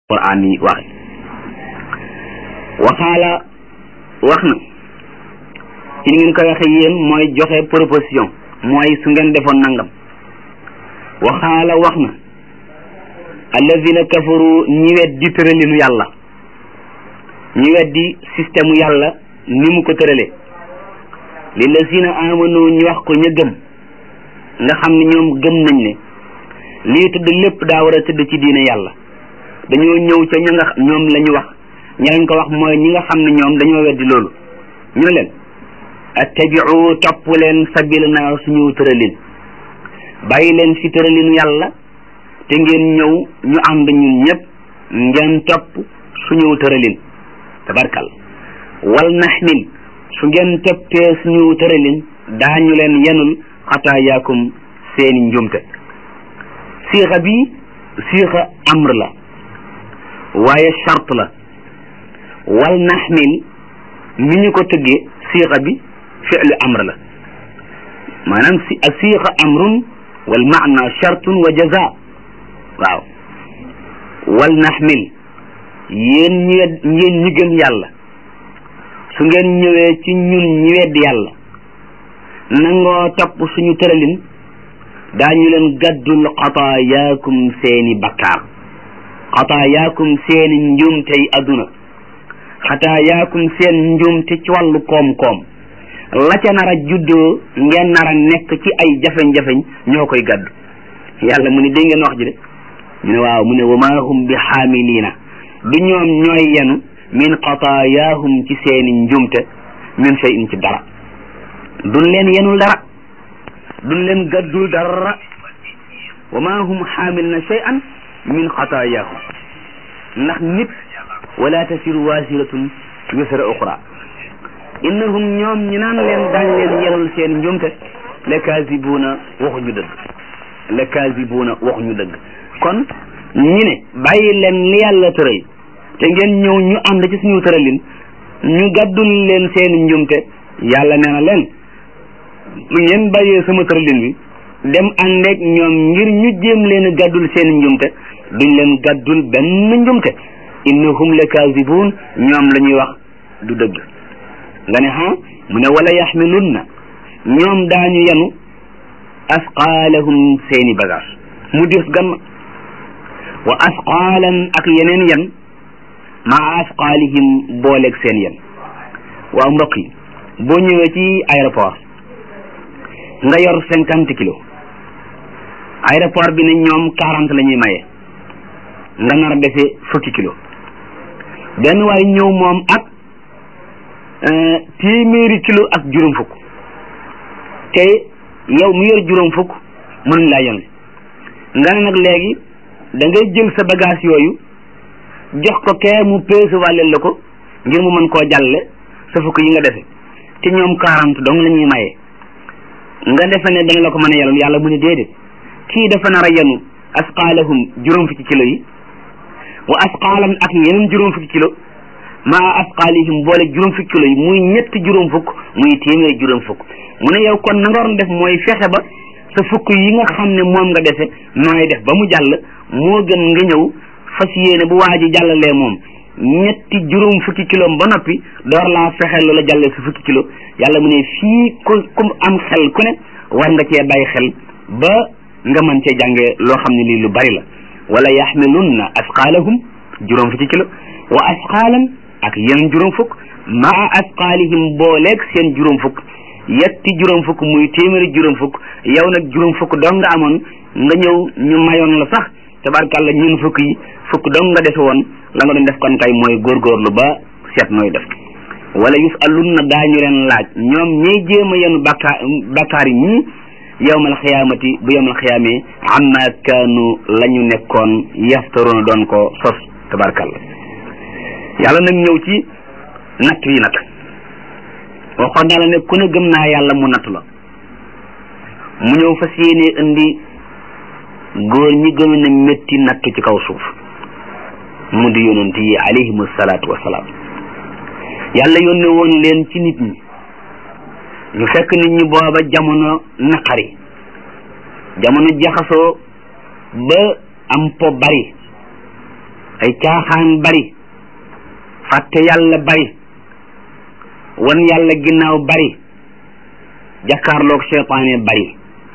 quraan yi waxe waxaala wax na ci ni ngeen koy waxe yéen mooy joxe proposition mooy su ngeen defoon nangam waxaala wax na alladina kafaru ñi weddi tëralinu yàlla ñi weddi système yàlla ni mu ko tërale lillazina amanu ñu wax ko ña gëm nga xam ne ñoom gëm nañ ne lii tëdd lépp daa war a tëdd ci diine yàlla dañoo ñëw ca ña nga ñoom la ñu wax ña lañ ko wax mooy ñi nga xam ne ñoom dañoo weddi loolu ñu ne leen attabiu topp leen sabilana suñu tëralin bàyyi leen fi tëralinu yàlla te ngeen ñëw ñu ànd ñun ñëpp ngeen topp suñu tëralin tabarkal wal naxmil su ngeen toppee suñu tëralin daañu leen yenul xataayaakum seeni njumte siixa bi siixa amr la waaye charte la wal naxmil ni ñu ko tëggee siixa bi fi'lu amr la maanaam si siixa amrun wal maana chartun wa jaza waaw wal naxmil yéen ñi yéen ñi gëm yàlla su ngeen ñëwee ci ñun ñi wedd yàlla nangoo topp suñu tëralin daañu leen gàddul xataayaakum seeni bakkaar xataayaakum seeni njuumtey adduna xataayaakum seen njuumte ci wàllu koom-koom la ca nar a juddoo ngeen nar a nekk ci ay jafeñ-jafeñ ñoo koy gàddu yàlla mu ne dégg ngeen wax ji de ñu ne waaw mu ne wa maa hum bi xaamiliina du ñoom ñooy yenu min xataayaahum ci seeni njuumte min shay'in ci dara duñ leen yenul dara duñ leen gàddul dara wa maa hum xaamilina shay'an min xataayaahum ndax nit wala tasiru waasiratun wisra uxra innahum ñoom ñi naan leen daañ leen yenul seen njuumte la kaasibuuna waxuñu dëgg la kaasibuuna waxuñu dëgg kon ñi ne bàyyi leen li yàlla tëral te ngeen ñëw ñu ànd ci suñu tëralin ñu gàddul leen seen njuumte yàlla nee na leen lu ngeen bàyyee sama tëralin bi dem àndeeg ñoom ngir ñu jéem leen gàddul seen njumte duñ leen gàddul benn njumte innahum la kaasibuun ñoom la ñuy wax du dëgg nga ne ha mu ne wala yaxmilunna ñoom daañu yenu asqaalahum seeni bagage mu dis gan wa asqaalan ak yeneen yen maa asqaalihim booleeg seen yen waaw mbokk yi boo ñëwee ci aéroport nga yor cinquante kilos aéroport bi ne ñoom quarante la ñuy maye nga nar a defee fukki kilo benn waaye ñëw moom ak téeméeri kilo ak juróom fukk te yow mu yor juróom fukk mën laa yëngu nga ne nag léegi da ngay jël sa bagage yooyu jox ko kee mu peese wàllel la ko ngir mu mën koo jàlle sa fukk yi nga defe te ñoom quarante dong la ñuy maye nga defe ne dana la ko mën a yelal yàlla mu ne déedéet kii dafa nar a yenu asqaalahum juróom fukki kilo yi wa asqaalan ak yeneen juróom fukki kilo maa asqaalihim boole juróom fukki kilo yi muy ñetti juróom fukk muy téeméer juróom fukk mu ne yow kon na nga waroon def mooy fexe ba sa fukk yi nga xam ne moom nga defe nooy def ba mu jàll moo gën nga ñëw fas yéene bu waa ji jàllalee moom ñetti juróom fukki kilo ba noppi door laa fexe loola jàllee sa fukki kilo yàlla mu ne fii ku ku am xel ku ne war nga cee bàyyi xel ba nga mën cee jàngee loo xam ne lii lu bari la wala yaxmilunna asqaalahum juróom fukki kilo wa asqaalan ak yeneen juróom fukk maa asqaalihim booleeg seen juróom fukk yetti juróom fukk muy téeméeri juróom fukk yow nag juróom fukk dong nga amoon nga ñëw ñu mayoon la sax tabarkàlla ñun fukk yi fukk dong nga defe woon la nga doon def kon kay mooy góorgóorlu ba seet nooy def wala yusalunna daañu leen laaj ñoom ñiy jéem a yenu bakkaar bakkaar yi ñii yowmal xiyaamati bu yowmal xiyaamee amma kaanu la ñu nekkoon yaftaroona doon ko sos tabarkàlla yàlla nag ñëw ci natt yi nag waxoon naa la ne ku ne gëm naa yàlla mu natt la mu ñëw fas yéene indi góor ñi gënoon a métti natt ci kaw suuf mu di yonent yi alayhimu salaatu wasalaam yàlla yónne woon leen ci nit ñi ñu fekk nit ñi booba jamono naqari jamono jaxasoo ba am po bari ay caaxaan bari fàtte yàlla bari wan yàlla ginnaaw bari jàkkaarloog seytaane bari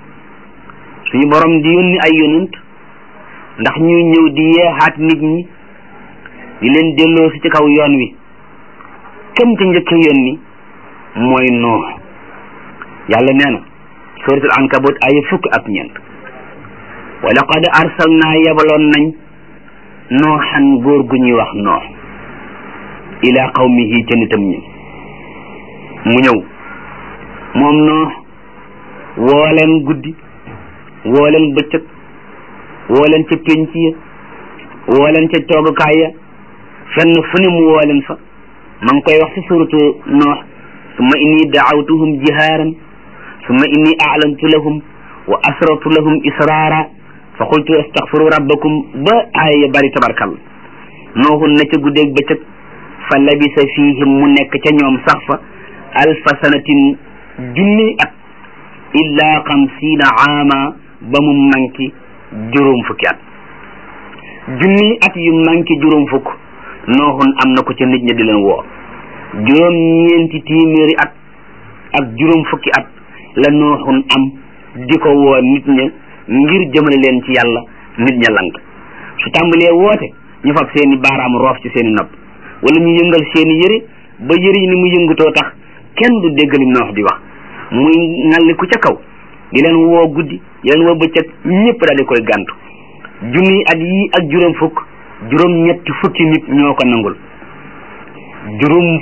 suñu borom di yónni ay yonent ndax ñuy ñëw di yeexaat nit ñi di leen delloo si ci kaw yoon wi këm ci njëkk yónni mooy noox yàlla nee na suratul ankabut ay fukk ak ñeent wa laqad arsalnaa yabaloon nañ nooxan góor gu ñuy wax noox ila qawmihi ca nitam ñi mu ñëw moom noox woo leen guddi woo leen bëccëg woo leen ca pénc ya woo leen ca toogukaay ya fenn fu ne mu woo leen fa ma ngi koy wax ci suratu noox summa inni daawtuhum jihaaran summa inni a'lantu lahum wa asrartu lahum israara fa qultu astaghfiru rabbakum ba aaya bari tabarkal nooxun na ca guddeeg bëccëg fa labisa fihim mu nekk ca ñoom sax fa alfa sanatin junni at illa xamsiina aama ba mu manki juróom fukki at junni at yu manki juróom fukk nooxun am na ko ca nit ña di leen woo juróom ñeenti téeméeri at ak juróom fukki at la nooxun am di ko woo nit ña ngir jëmale leen ci yàlla nit ña lank su tàmbalee woote ñu fab seeni baaraam roof ci seeni nopp wala ñu yëngal seeni yëre ba yëre yi ni mu yëngutoo tax kenn du déggali noox di wax muy ngalli ku ca kaw di leen woo guddi di leen woo bëccëg ñëpp daal di koy gàntu junni at yii ak juróom fukk juróom ñetti fukki nit ñoo ko nangul juróom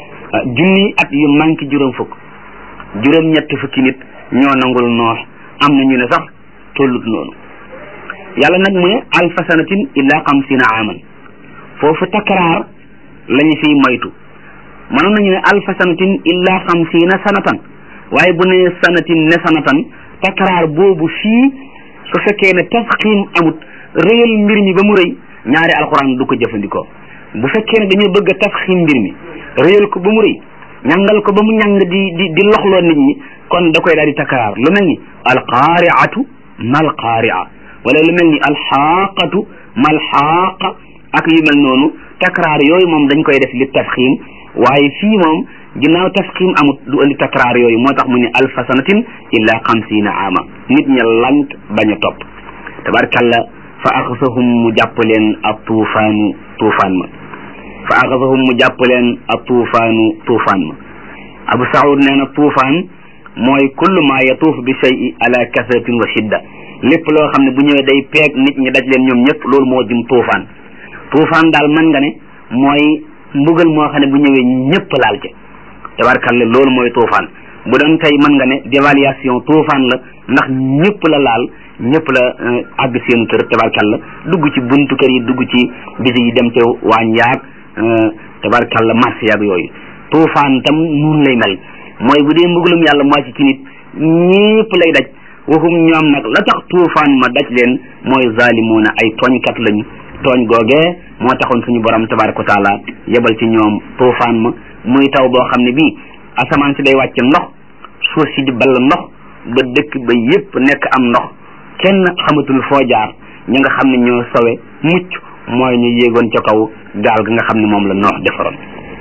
junni at yu manqué juróom fukk juróom ñetti fukki nit ñoo nangul noox am na ñu ne sax tollut noonu yàlla nag mu ne alfa sanatin illa xamsina aman foofu takraar lañu fiy moytu mënoon nañu ne alfa sanatin illa xamsina sanatan waaye bu ne sanatin ne sanatan takraar boobu fii su fekkee ne tafxiim amut réyal mbir mi ba mu rëy ñaari alxuraan du ko jëfandikoo bu fekkee ne dañoo bëgg a tafxiim mbir mi réyal ko ba mu rëy ñangal ko ba mu ñang di di di loxloo nit ñi kon da koy daal di takraar lu mel ni alqaariatu mal qaaria wala lu mel ni alxaaqatu mal xaaqa ak yu mel noonu takraar yooyu moom dañ koy def li tafxiim waaye fii moom ginnaaw tafxiim amut du andi takraar yooyu moo tax mu ne alfa sanatin illa xamsiina ama nit ña lant bañ a topp tabarkalla fa axasahum mu jàpp leen ab tuufaanu tuufaan ma fa axasahum mu jàpp leen ab tuufaanu tuufaan ma abu saud nee na tuufaan mooy kullu ma yatuuf bi shay'i ala kasratin wa shidda lépp loo xam ne bu ñëwee day peeg nit ñi daj leen ñoom ñëpp loolu moo jëm tuufaan tuufaan daal mën nga ne mooy mbugal moo xam ne bu ñëwee ñëpp laal ca tabarkalla loolu mooy tuufaan bu doon tey mën nga ne dévaluation tuufaan la ndax ñëpp la laal ñëpp la àgg seen kër tabarkalla dugg ci buntu kër yi dugg ci biti yi dem ca waañ yaag tabarkalla marché yaag yooyu tuufaan tam nun lay mel mooy bu dee mbugalum yàlla moo ci ci nit ñëpp lay daj waxum ñoom nag la tax tuufaan ma daj leen mooy zalimuuna ay tooñkat lañu tooñ googee moo taxoon suñu borom tabaraka wa taala yebal ci ñoom tuufaan ma muy taw boo xam ne bii asamaan si day wàcc ndox suuf si di ball ndox ba dëkk ba yépp nekk am ndox kenn xamatul foo jaar ñi nga xam ne ñoo sowe mucc mooy ñu yéegoon ca kaw gaal ga nga xam ne moom la noox defaroon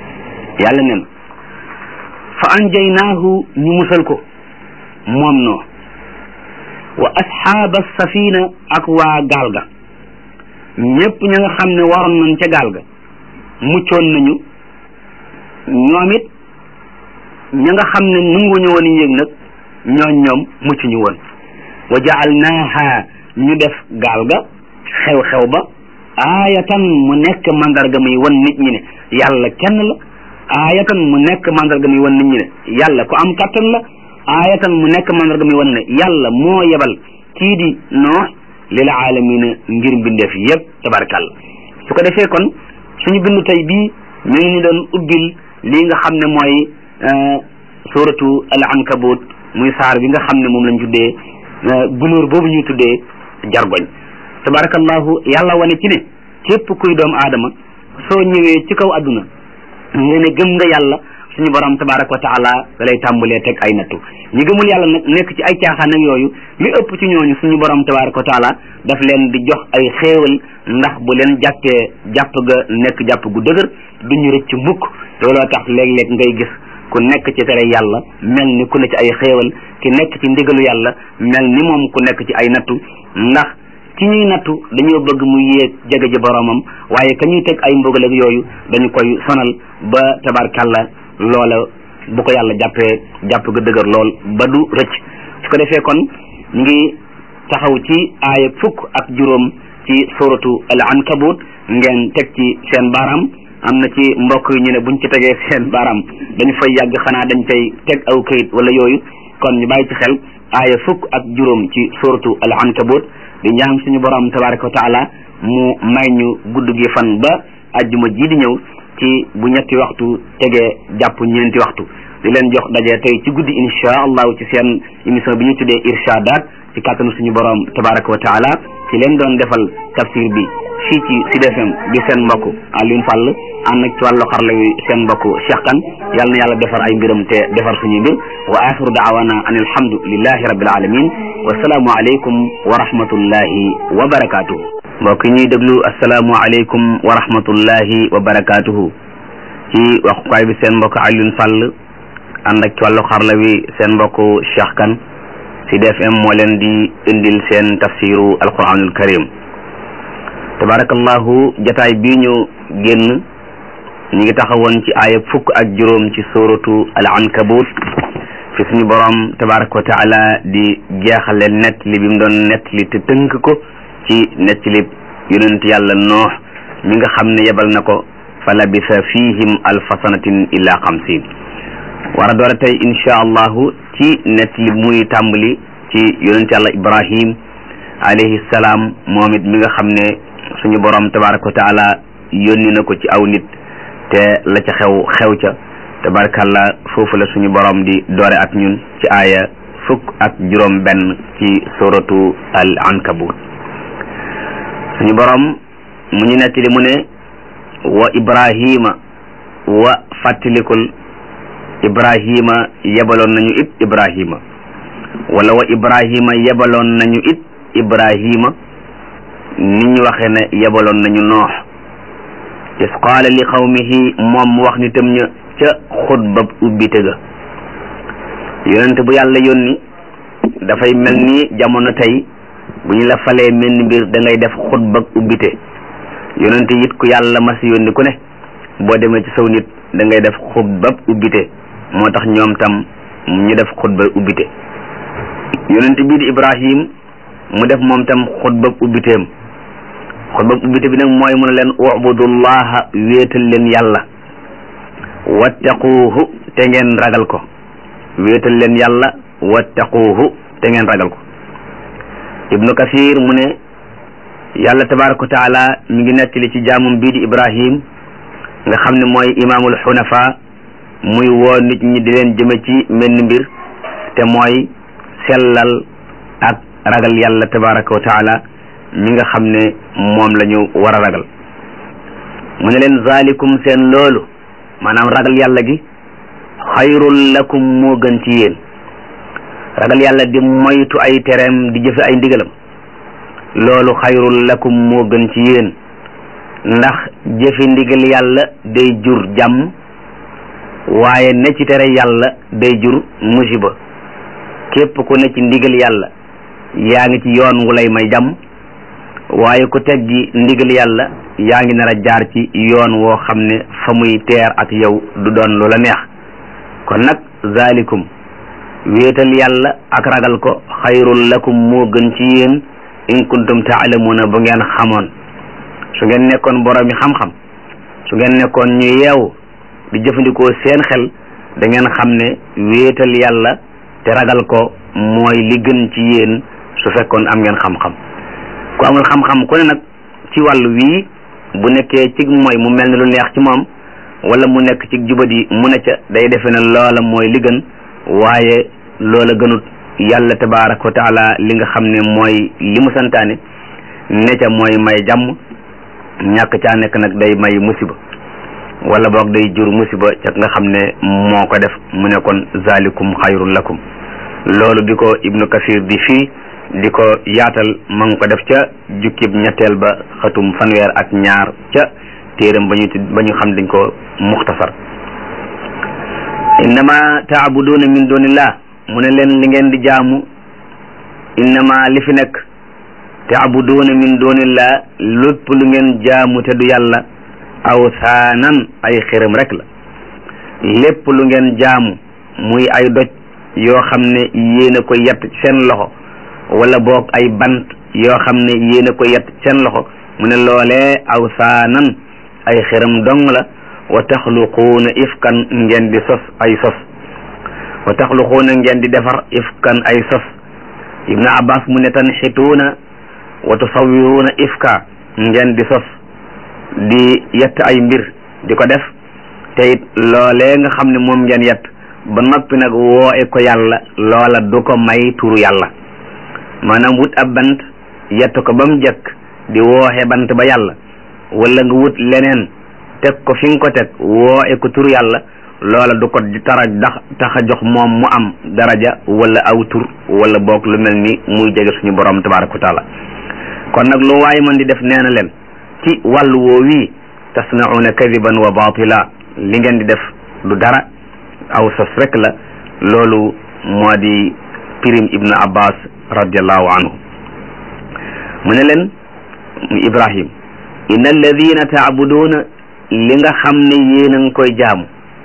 yàlla nen fa anjaynaahu ñu musal ko moom noo wa asxaaba safina ak waa gaal ga ñépp ña nga xam ne waroon nañ ca gaal ga muccoon nañu ñoom it ña nga xam ne nunguñu woon yéeg nag ñooñ ñoom mucc ñu woon wa jaalnaaha ñu def gaal ga xew-xew ba aayatan mu nekk mandarga muy wan nit ñi ne yàlla kenn la aayatan mu nekk mandarga muy wan nit ñi ne yàlla ku am kattan la aayatan mu nekk mandarga muy wan ne yàlla moo yebal kii di noox lil aalamina ngir mbindeef yëpp tabarakàllah su ko defee kon suñu bindu tey bii mi ngi ñu doon ubbil lii nga xam ne mooy suratu al ankabut muy saar bi nga xam ne moom lañ tuddee gunóor boobu ñuy tuddee jargoñ tabarakallahu yàlla wane ci ne képp kuy doomu aadama soo ñëwee ci kaw adduna nga ne gëm nga yàlla suñu borom tabaraka wa taala da lay tàmbalee teg ay nattu ñi gëmul yàlla nag nekk ci ay caaxaan ak yooyu li ëpp ci ñooñu suñu borom tabaraka wa taala daf leen di jox ay xéewal ndax bu leen jàppee jàpp ga nekk jàpp gu dëgër duñu rëcc mukk looloo tax léeg-léeg ngay gis ku nekk ci tere yàlla mel ni ku ne ci ay xéewal ki nekk ci ndigalu yàlla mel ni moom ku nekk ci ay nattu ndax ki ñuy nattu dañoo bëgg mu yéeg jege ji boromam waaye ka ñuy teg ay mbugal ak yooyu dañu koy sonal ba tabarkàlla loola bu ko yàlla jàppee jàpp ga dëgër lool ba du rëcc su ko defee kon ñu ngi taxaw ci aaya fukk ak juróom ci suratu al ankabut ngeen teg ci seen baaraam am na ci mbokk yi ñu ne buñ ci tegee seen baaraam dañu fay yàgg xanaa dañ cay teg aw kayit wala yooyu kon ñu bàyyi ci xel aaya fukk ak juróom ci suratu al ankabut di ñaan suñu borom tabaraka wa taala mu may ñu gudd gi fan ba ajjuma ji di ñëw ci bu ñetti waxtu tegee jàpp ñeenti waxtu di leen jox daje tey ci guddi insha allahu ci seen émission bi ñu tuddee irshadat ci kàttanu suñu borom tabaraka wa taala ci leen doon defal tafsir bi fii ci Sud FM bi seen mbokk Alioune Fall ànd ak ci wàllu xarla wi seen mbokk Cheikh Kane yal na yàlla defar ay mbiram te defar suñuy mbir wa axiru daawana an alhamdulillahi rabbil alamin wa salaamu aleykum wa rahmatullahi wa barakatuhu mbokk ñuy déglu asalaamu aleykum wa rahmatullahi wa barakatuhu ci waxukaay bi seen mbokk Alioune Fall ànd ak ci wàllu xarla wi seen mbokk Cheikh Kane Sud FM moo leen di indil seen tafsiru alquranul karim tabarakallahu jataay bii ñu génn ñu ngi taxawoon ci aaya fukk ak juróom ci suratu al ankabut fi suñu borom tabaraka wa taala di jeexale nett li bi mu doon nett li te tënk ko ci nett li yonent yàlla noox mi nga xam ne yebal na ko fa labisa fihim alfa sanatin illa xamsin war a door a tey insha allahu ci nett li muy tàmbali ci yonent yàlla ibrahim alayhi salaam moom it mi nga xam ne suñu borom tabaraka wa taala yónni na ko ci aw nit te la ca xew xew ca tabarakallah foofu la suñu borom di doore ak ñun ci aaya fukk ak juróom benn ci suratu al ankabut suñu borom mu ñu nettali mu ne wa ibrahima wa fàttalikul ibrahima yebaloon nañu it ibrahima wala wa ibrahima yebaloon nañu it ibrahima ni ñu waxee ne yebaloon nañu noox is qaala li qawmihi moom mu wax nitam ña ca xutbab ubbite ga yonent bu yàlla yónni dafay mel ni jamono tey bu ñu la falee mel ni mbir da ngay def xutbab ubbite yonent it ku yàlla mas yónni ku ne boo demee ci saw nit da ngay def xutbab ubbite moo tax ñoom tam ñu def xutba ubbite yonent bii di ibrahim mu def moom tam xutbab ubbiteem xutbab ubbite bi nag mooy mu ne leen ubudullaha wéetal leen yàlla wattaquuhu te ngeen ragal ko wéetal leen yàlla wattaquuhu te ngeen ragal ko ibnu kasir mu ne yàlla tabaraka wa taala mi ngi nettali ci jaamum bii di ibrahim nga xam ne mooy imaamul xunafa muy woo nit ñi di leen jëme ci menn mbir te mooy sellal ak ragal yàlla tabaraka wa taala mi nga xam ne moom la ñu war a ragal mu ne leen zalikum seen loolu maanaam ragal yàlla gi xayrul lakum moo gën ci yéen ragal yàlla di moytu ay tereem di jëfe ay ndigalam loolu xayrul lakum moo gën ci yéen ndax jëfe ndigal yàlla day jur jàmm waaye ne ci tere yàlla day jur musiba képp ku ne ci ndigal yàlla yaa ngi ci yoon wu lay may jàmm waaye ku teggi ndigal yàlla yaa ngi nar a jaar ci yoon woo xam ne fa muy teer ak yow du doon lu la neex kon nag zalikum wéetal yàlla ak ragal ko xayrul lakum moo gën ci yéen in kuntum taalamuuna bu ngeen xamoon su ngeen nekkoon boroomi xam-xam su ngeen nekkoon ñu yeewu di jëfandikoo seen xel da ngeen xam ne wéetal yàlla te ragal ko mooy li gën ci yéen su fekkoon am ngeen xam-xam ku amul xam-xam ku ne nag ci wàllu wii bu nekkee ci mooy mu mel ni lu neex ci moom wala mu nekk ci jubadi mu ne ca day defe ne loola mooy li gën waaye loola gënut yàlla tabaraka wa taala li nga xam ne mooy li mu santaane ne ca mooy may jàmm ñàkk caa nekk nag day may musiba wala boog day jur musiba ca nga xam ne moo ko def mu ne kon zalikum xayrun lakum loolu di ko ibnu kasir di fii di ko yaatal ma ngi ko def ca jukkib ñetteel ba xatum fanweer ak ñaar ca téeram ba ñu ba ñu xam dañ ko muxtasar innama taabuduuna min dunillah mu ne leen li ngeen di jaamu innama li fi nekk taabuduuna min dunillah lépp lu ngeen jaamu te du yàlla awsaanan ay xiram rek la lépp lu ngeen jaamu muy ay doj yoo xam ne yéen a ko yett seen loxo wala boog ay bant yoo xam ne yéen a ko yett seen loxo mu ne loolee awsaanan ay xiram dong la wa taxluquuna ifkan ngeen di sos ay sos wa taxluquuna ngeen di defar ifkan ay sos ibnu abbas mu ne tanxituuna wa tusawiruuna ifka ngeen di sos di yett ay mbir di ko def te it loolee nga xam ne moom ngeen yett ba noppi nag wooe ko yàlla loola du ko may turu yàlla maanaam wut ab bant yett ko ba mu jëkk di wooxe bant ba yàlla wala nga wut leneen teg ko fi nga ko teg wooe ko turu yàlla loola du ko tara dax tax a jox moom mu am daraja wala aw tur wala boog lu mel ni muy jege suñu borom tabaraka wa taala kon nag lu waaye mën di def nee na leen ci wàllu woo wii tasnauna kadiban wa batila li ngeen di def du dara aw sos rek la loolu moo di pirim ibnu abbas radiallahu anhu mu ne leen ibrahim inna alladina taabuduuna li nga xam ne yéen a ngi koy jaamu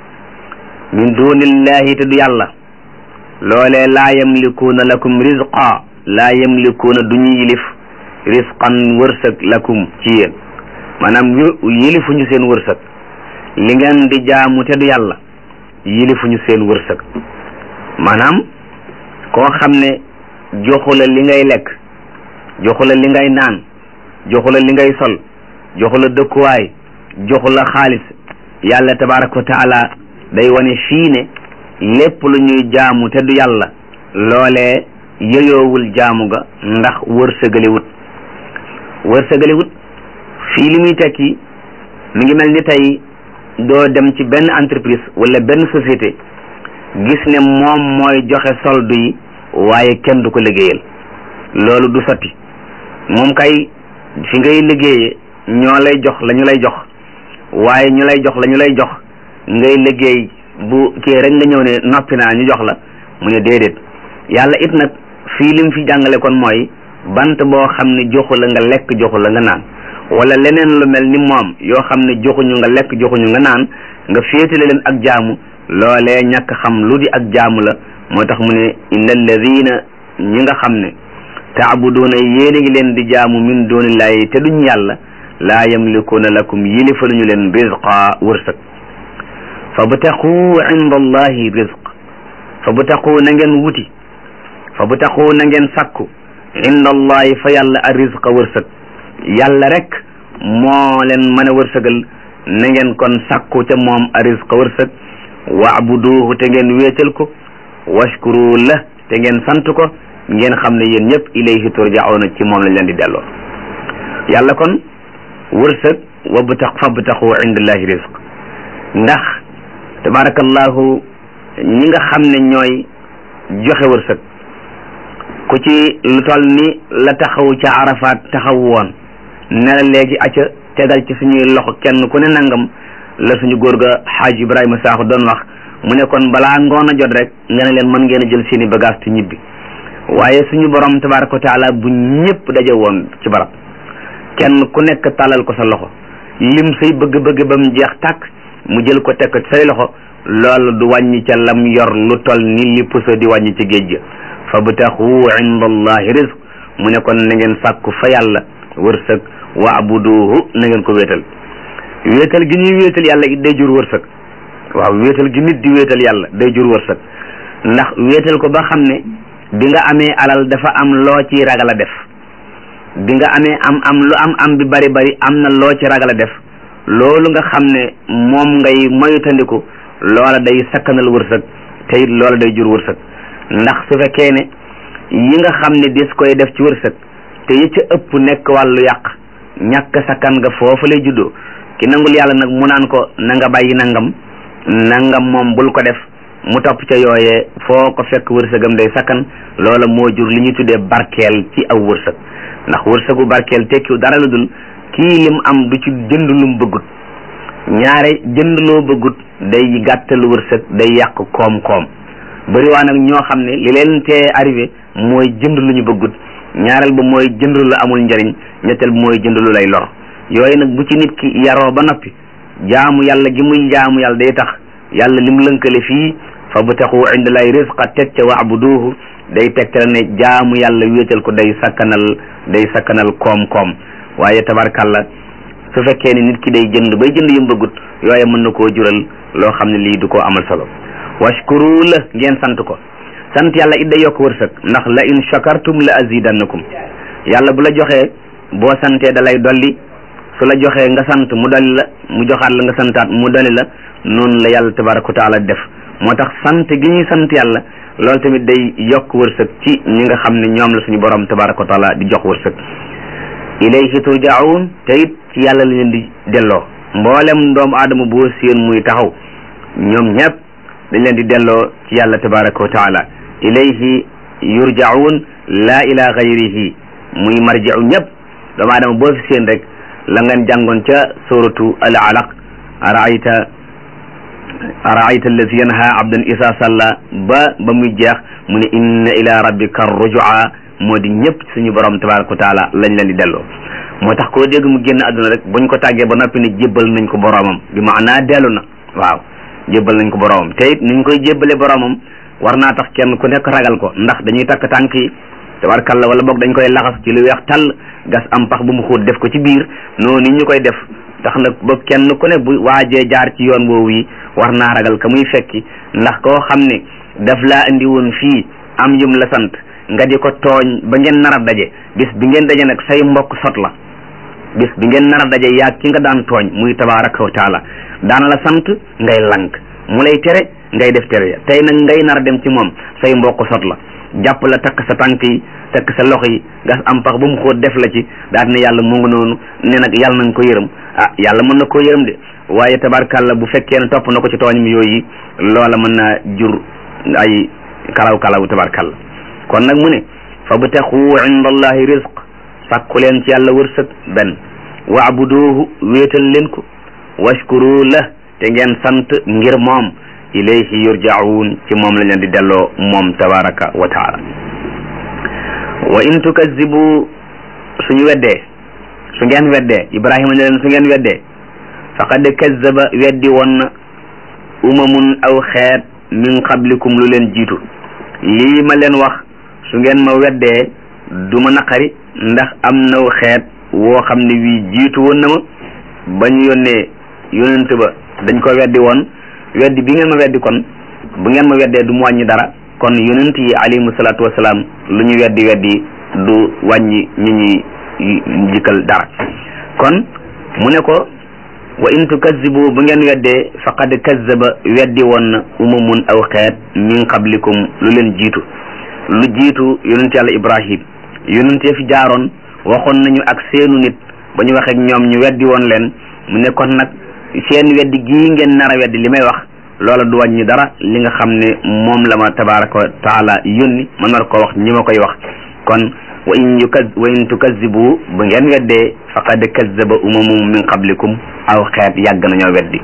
min dunillahi te du yàlla loolee laa yamlikuuna lakum rizqa laa yamlikuuna du ñu yilif risqan wërsëg lakum ci yéen maanaam yilifuñu seen wërsëg li ngeen di jaamu te du yàlla yilifuñu seen wërsëg maanaam koo xam ne joxu la li ngay lekk joxu la li ngay naan joxu la li ngay sol joxu la dëkkuwaay joxu la xaalis yàlla tabaraka wa taala day wane fii ne lépp lu ñuy jaamu te du yàlla loolee yëyoowul jaamu ga ndax wërsëgaliwut wërsëgaliwut fii li muy tekki mi ngi mel ni tey doo dem ci benn entreprise wala benn société gis ne moom mooy joxe solde yi waaye kenn du ko liggéeyal loolu du sotti moom kay fi ngay liggéeyee ñoo lay jox la ñu lay jox waaye ñu lay jox la ñu lay jox ngay liggéey bu kii rek nga ñëw ne noppi naa ñu jox la mu ne déedéet yàlla it nag fii lim fi jàngale kon mooy bant boo xam ne joxu la nga lekk joxu la nga naan wala leneen lu mel ni moom yoo xam ne joxuñu nga lekk joxuñu nga naan nga féetale leen ak jaamu loolee ñàkk xam lu di ak jaamu la moo tax mu ne inna alladina ñi nga xam ne taabuduuna yéen a ngi leen di jaamu min dunillahi te duñ yàlla laa yamlikuuna lakum yilifaluñu leen rizqa wërsëg fa btaqu inda allahi rizq fa btaqu na ngeen wuti fa btaqu na ngeen sakku inda allahi fa yàlla a rizqa wërsëg yàlla rek moo leen mën a wërsëgal na ngeen kon sakku ca moom a rizqa wërsëg waabuduuhu te ngeen wéetal ko washkuru la te ngeen sant ko ngeen xam ne yéen ñëpp ilayhi turjauna ci moom lañ leen di delloo yàlla kon wërsëg wa btax fa btaxu indallahi rizq ndax tabarakallahu ñi nga xam ne ñooy joxe wërsëg ku ci lu toll ni la taxaw ca arafaat taxaw woon ne la léegi acca tegal ci suñuy loxo kenn ku ne nangam la suñu góor ga xaaj ibrahima saaxu doon wax mu ne kon balaa ngoon a jot rek nga ne leen mën ngeen a jël seeni bagage te ñibbi waaye suñu borom tabaraka wa taala bu ñëpp daje woon ci barab kenn ku nekk talal ko sa loxo lim say bëgg-bëgg ba mu jeex tàkk mu jël ko teg ko say loxo loolu du wàññi ca lam yor lu toll ni li puso di wàññi ci géej ga fa btaxu inda allahi rizq mu ne kon na ngeen sàkku fa yàlla wërsëg waabuduhu na ngeen ko wéetal wéetal gi ñuy wéetal yàlla it day jur wërsëg waaw wéetal gi nit di wéetal yàlla day jur wërsëg ndax wéetal ko ba xam ne bi nga amee alal dafa am loo ci ragal a def bi nga amee am am lu am am bi bari bari am na loo ci ragal a def loolu nga xam ne moom ngay moytandiku loola day sakkanal wërsëg te it loola day jur wërsëg ndax su fekkee ne yi nga xam ne dis koy def ci wërsëg te yi ca ëpp nekk wàllu yàq ñàkk sakkan nga foofu lay juddoo ki nangul yàlla nag mu naan ko na nga bàyyi nangam nangam moom bul ko def mu topp ca yooyee foo ko fekk wërsëgam day sakkan loola moo jur li ñuy tuddee barkeel ci aw wërsëg ndax wërsëgu barkeel tekkiw dara lu dul kii lim am du ci jënd lum bëggut ñaare jënd loo bëggut day gàttal wërsëg day yàq koom-koom bëri waa nag ñoo xam ne li leen tee arrivé mooy jënd lu ñu bëggut ñaareel ba mooy jënd lu amul njariñ ñetteel ba mooy jënd lu lay lor yooyu nag bu ci nit ki yaroo ba noppi jaamu yàlla gi muy jaamu yàlla day tax yàlla lim lënkale fii fa bu taxu inda lay risqa teg ca waabuduuhu day tegtal ne jaamu yàlla wéetal ko day sakkanal day sakkanal koom-koom waaye tabarkàlla su fekkee ne nit ki day jënd bay jënd yum bëggut yooye mën na koo jural loo xam ne lii du ko amal solo washkuru la ngeen sant ko sant yàlla it day yokk wërsëg ndax la in shakartum la azidannakum yàlla bu la joxee boo santee da lay dolli su la joxee nga sant mu dolli la mu joxaat la nga santaat mu dolli la noonu la yàlla tabaraka wa taala def moo tax sant gi ñuy sant yàlla loolu tamit day yokk wërsëg ci ñi nga xam ne ñoom la suñu borom tabaraka wa taala di jox wërsëg ilayhi turjaun te it ci yàlla la leen di delloo mboolem doomu aadama boo séen muy taxaw ñoom ñëpp dañ leen di delloo ci yàlla tabaraka wa taala ilayhi yurjaun la ila gayrihi muy marjiu ñëpp doomu aadama boo fi séen rek la ngeen jàngoon ca suratu al alaq araayta araayta allazi yanha abdan isa salla ba ba muy jeex mu ne inna ila rabbika rujua moo di ñëpp suñu borom tabaraka wa taala lañ leen di delloo moo tax koo dégg mu génn àdduna rek buñ ko tàggee ba noppi ne jébbal nañ ko boromam bi maanaa dellu na waaw jébbal nañ ko boromam te it niñ koy jébbale boromam war naa tax kenn ku nekk ragal ko ndax dañuy takk tànk yi tabarkalla wala boog dañ koy laxas ci lu weex tàll gas am pax bu mu xóot def ko ci biir noonu ni ñu koy def tax nag ba kenn ku ne bu waajee jaar ci yoon woowu yi war naa ragal ka muy fekki ndax koo xam ne daf laa indi woon fii am yum la sant nga di ko tooñ ba ngeen nar a daje bis bi ngeen daje nag say mbokk sot la bis bi ngeen nar a daje yaa ki nga daan tooñ muy tabaraka wa taala daana la sant ngay lank mu lay tere ngay def tere ya tey nag ngay nar a dem ci moom say mbokk sot la jàpp la takk sa tànk yi takk sa loxo yi gas am pax ba mu xóot def la ci daal ne yàlla mu ngi noonu ne nag yàlla nañ ko yërëm ah yàlla mën na koo yërëm de waaye tabarkàlla bu fekkee ne topp na ko ci tooñ mi yooyu loola mën naa jur ay kalaw kalaw tabarkàlla kon nag mu ne fa btaxu inda allahi rizq sàkku leen ci yàlla wërsëg benn waabuduuhu wéetal leen ko washkuru la te ngeen sant ngir moom ilayhi yurjaun ci moom lañ leen di delloo moom tabaraka wa taala wa in tukazibu suñu weddee su ngeen weddee ibrahima ne leen su ngeen weddee faqad kazaba weddi woon na umamun aw xeet min qablikum lu leen jiitu lii ma leen wax su ngeen ma weddee du ma naqari ndax am naw xeet woo xam ne wii jiitu woon na ma ba ñu yónnee yonent ba dañ ko weddi woon weddi bi ngeen ma weddi kon bu ngeen ma weddee du mu wàññi dara kon yonent yi alayhimu salaatu wasalaam lu ñu weddi weddi du wàññi ñi ñuy jikkal dara kon mu ne ko wa in tukazibu bu ngeen weddee faqad kazaba weddi woon na umamun aw xeet min qablikum lu leen jiitu lu jiitu yonent yàlla ibrahim yonent ya fi jaaroon waxoon nañu ak seenu nit ba ñu waxee ak ñoom ñu weddi woon leen mu ne kon nag seen weddi gii ngeen nar a weddi li may wax loola du wàññi dara li nga xam ne moom la ma tabaraka wa taala yónni ma nar ko wax ñi ma koy wax kon wa in yukaz wa in tukazibu bu ngeen weddee faqad kazaba umamum min qablikum aw xeet yàgg nañoo weddi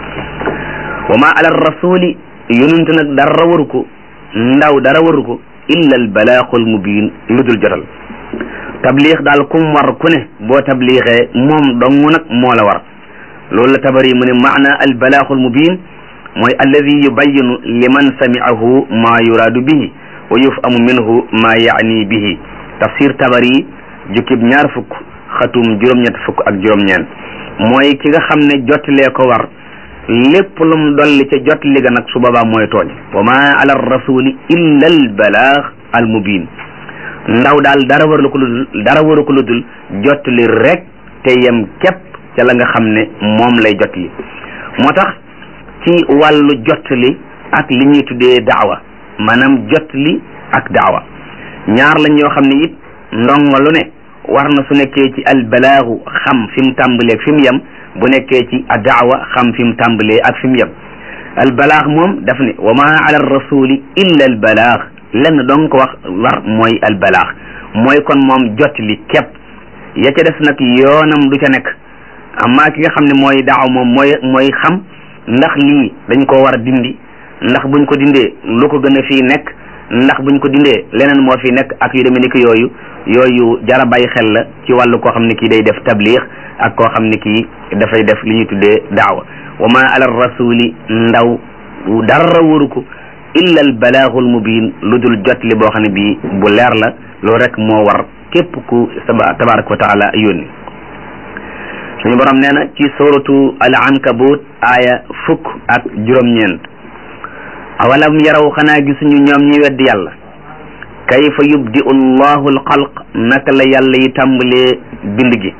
wa ma ala rasuli yonent nag dara waru ko ndaw dara waru ko illa al balaaxul mubin lu dul jotal tabliix daal kum war ku ne boo tabliixee moom dong nag moo la war loolu la tabari mu ne maana al balaaxul mubin mooy alladi yubayinu liman samiahu ma yuraadu bihi wa yufamu minhu ma yaani bihi tafsir tabari jukkib ñaar fukk xatum juróom-ñett fukk ak juróom-ñeent mooy ki nga xam ne jottalee ko war lépp lum dolli ca jottali ga nag su boobaa mooy tooñ wa ma ala rasuli illa al balaax al mubin ndaw daal dara waru ko ludul dara waru ko ludul jottali rek te yem képp ca la nga xam ne moom lay jottali moo tax ci wàllu jottali ak li ñuy tuddee daawa maanaam jottali ak daawa ñaar lañ yoo xam ne it ndongo lu ne war na su nekkee ci albalaagu xam fi mu tàmbaleeg fi mu yem bu nekkee ci a daawa xam fi mu tàmbalee ak fi mu yem al balaax moom daf ne wa ma ala rasuli illa al balaax lenn dong ko wax war mooy al balaax mooy kon moom jot li képp ya ca des nag yoonam du ca nekk amma ki nga xam ne mooy daaw moom mooy mooy xam ndax lii dañ ko war a dindi ndax buñ ko dindee lu ko gën a fii nekk ndax buñ ko dindee leneen moo fi nekk ak yu demee ni ki yooyu yooyu jara bàyyi xel la ci wàllu koo xam ne kii day def tabliix ak koo xam ne kii dafay def li ñuy tuddee daawa wa ma ala rasuli ndaw dara waru ko illa al balaaxul mubin lu dul jot li boo xam ne bii bu leer la loolu rek moo war képp ku saba tabaraka wa taala yónni suñu borom nee na ci suratu al ankabut aaya fukk ak juróom-ñeent awalam yaraw xanaa gisuñu ñoom ñi weddi yàlla kayfa yubdi'u allahu alxalq naka la yàlla yi tàmbalee bind gi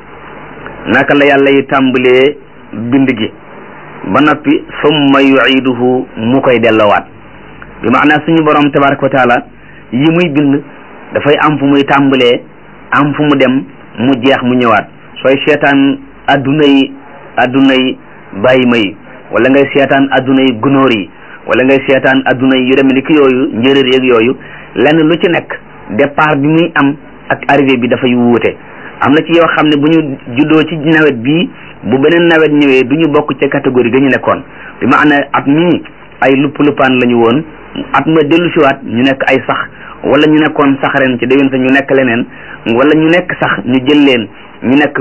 naka la yàlla yi tàmbalee bind gi ba noppi summa yu'iduhu mu koy delloowaat bi maanaa suñu borom tabaraka wa taala yi muy bind dafay am fu muy tàmbalee am fu mu dem mu jeex mu ñëwaat sooy seetaan adduna yi adduna yi bàyyi ma yi wala ngay seetaan adduna yi gunóor yi wala ngay seetaan adduna yi yu demee ni ki yooyu njëréer yeeg yooyu lenn lu ci nekk départ bi muy am ak arrivé bi dafay wuute am na ci yoo xam ne bu ñu juddoo ci nawet bii bu beneen nawet ñëwee du ñu bokk ca catégorie ga ñu nekkoon bi ma ana at mii ay lupp luppaan la ñu woon at ma dellu siwaat ñu nekk ay sax wala ñu nekkoon sax ren ci déwén sa ñu nekk leneen wala ñu nekk sax ñu jël leen ñu nekk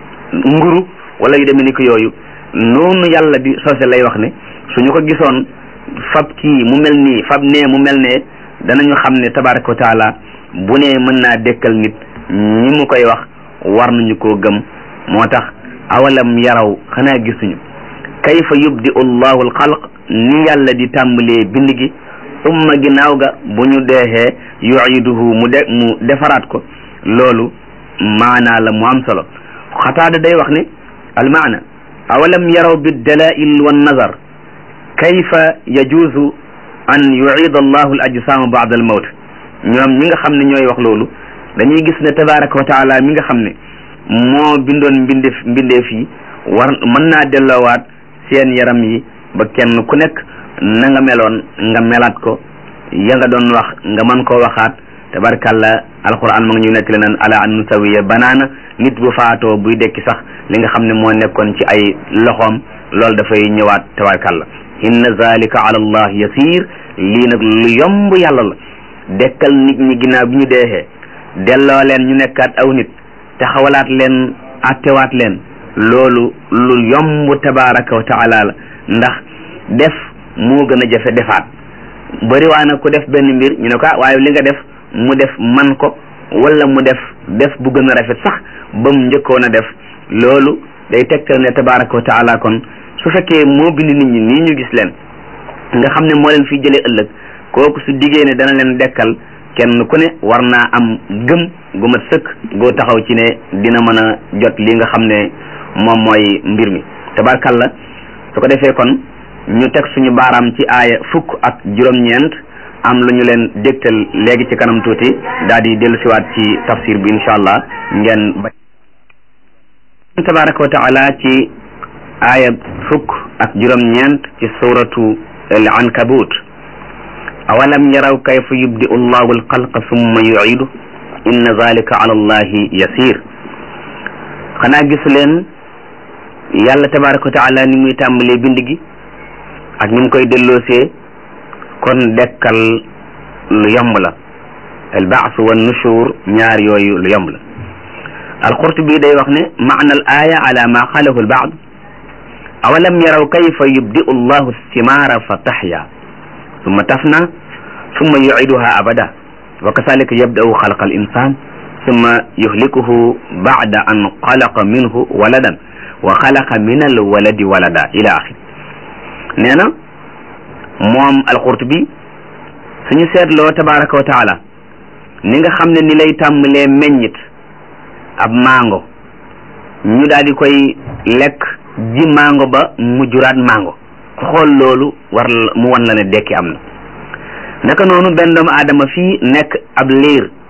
nguru wala yu demee ni ko yooyu noonu yàlla di sose lay wax ne suñu ko gisoon fab kii mu mel nii fab nee mu mel ne danañu xam ne tabaraka wa taala bu ne mën naa dekkal nit ñi mu koy wax war nañu koo gëm moo tax awalam yaraw xanaa gisuñu kayfa yubdi allahu alxalq ni yàlla di tàmbalee bind gi umma ginnaaw ga bu ñu deexee yuiduhu mu de mu defaraat ko loolu maanaa la mu am solo xataada day wax ne almaana awalam yaraw biddalail wannazar kayfa yajuuzu an yuida allahu al ajsaama baada al mawt ñoom ñi nga xam ne ñooy wax loolu dañuy gis ne tabaraka wa taala mi nga xam ne moo bindoon mbindeef mbindeef yi war mën naa delloowaat seen yaram yi ba kenn ku nekk na nga meloon nga melaat ko ya nga doon wax nga mën koo waxaat tabarakàllah alquran ma ngi ñu nekk leneen ala an nusawiya banaana nit bu faatoo buy dekki sax li nga xam ne moo nekkoon ci ay loxoom loolu dafay ñëwaat tabarakàllah inna zalika ala allah yasir lii nag lu yomb yàlla la dekkal nit ñi ginnaaw bi ñu deexee delloo leen ñu nekkaat aw nit taxawalaat leen attewaat leen loolu lu yomb tabaraka wa taala la ndax def moo gën a jafe defaat bëri waa na ku def benn mbir ñu ne ko waaye li nga def mu def man ko wala mu def def bu gën a rafet sax ba mu njëkkoon a def loolu day tegtal ne tabaraka wa taala kon su fekkee moo bind nit ñi nii ñu gis leen nga xam ne moo leen fi jëlee ëllëg kooku su diggee ne dana leen dekkal kenn ku ne war naa am gëm gu mat sëkk goo taxaw ci ne dina mën a jot li nga xam ne moom mooy mbir mi tabarkalla su ko defee kon ñu teg suñu baaraam ci aaya fukk ak juróom-ñeent am lu ñu leen dégtal léegi ci kanam tuuti daal di dellu siwaat ci tafsir bi incha allah ngeen ba tabaraka wa taala ci aaya fukk ak juróom-ñeent ci suratu al ankabut awalam yaraw kayfa yubdi'u allahu alxalqa summa yu'idu inna zalika ala allahi yasir xanaa gisu leen yàlla tabaraka wa taala ni muy tàmbalee bind gi ak ni mu koy delloosee kon dekkal lu yomb la al baas wa nushur ñaar yooyu lu yomb la alqurtubi day wax ne maana al aya ala ma qalahu al baad awalam yaraw kayfa yubdi'u allahu thimaara fa taxya summa tafna summa yuciduha abada wa kasalika yabda'u xalqa al insan summa yuhlikuhu bacda an xalaqa minhu waladan wa xalaqa min al waladi walada ila axir nee na moom alqurtubi suñu seetloo tabaraka wa taala ni nga xam ne ni lay tàmbalee meññit ab mango ñu daal di koy lekk ji mango ba mu juraat mango ku xool loolu war mu wan la ne dekki am na naka noonu benn doomu aadama fii nekk ab liir